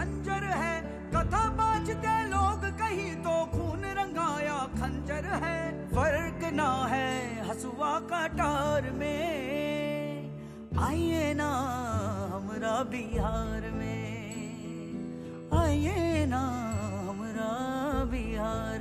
बंजर है कथा बाजते लोग कहीं तो खून रंगाया खंजर है फर्क ना है हसुआ कटार में आइए ना हमरा बिहार में आइए ना हमरा बिहार